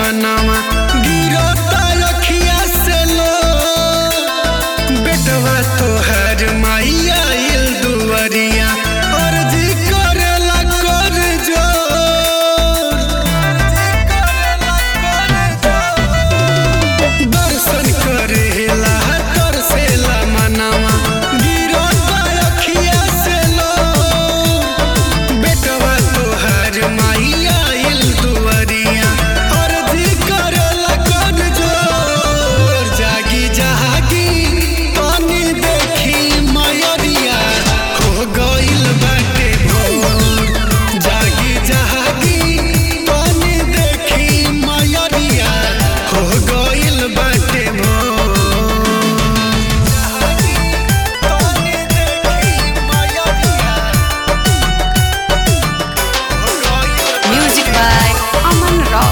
मनवा गिरता रखिया से लो बेटवा तोहर माइया आइल दुवरिया अर्जी करेला कर जोर दर्शन करेला तरसेला मनवा गिरता रखिया से लो बेटवा तोहर माइया आइल दुवरिया अर्जी करेला कर जोर जागी जागी पानी देखी मयरिया हो गइल बाटे भोर जागी जागी पानी देखी मयरिया हो गइल बाटे भोर जागी पानी देखी मयरिया Music by Aman Rao.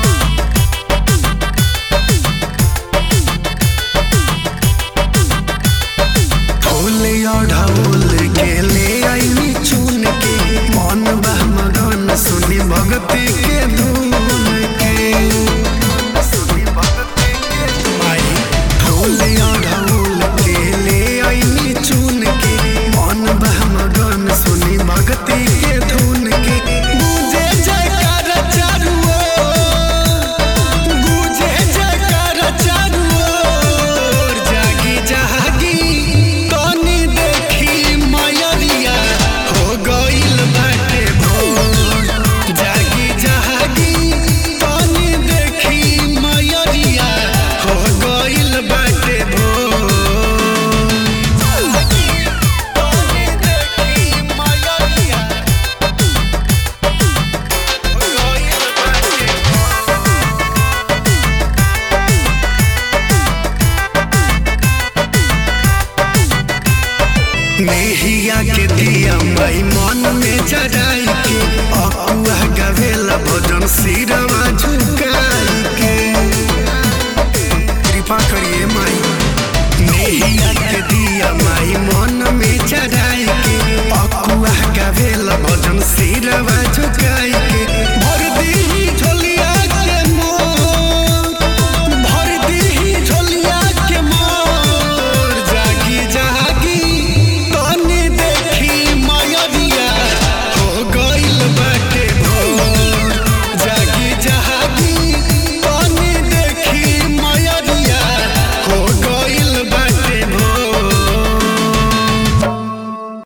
फूल ढोल के ले आई चुन के मन बह मगन सुनी भक्ति के धुन के माई फूल ढोल के ले आई चुन के मन बह मगन सुनी भक्ति के धुन के गूंजे जयकार चारू ओर, गूंजे जयकार चारू ओर, जागी जागी तनी देखी मयरिया हो गइल बाटे भोर जागी जागी तनी देखी मयरिया हो गइल बाटे भोर जागी तनी देखी मयरिया हो गइल बाटे नेहिया के दिया माई मन में जराई के अकुआ गवेला भजन सिर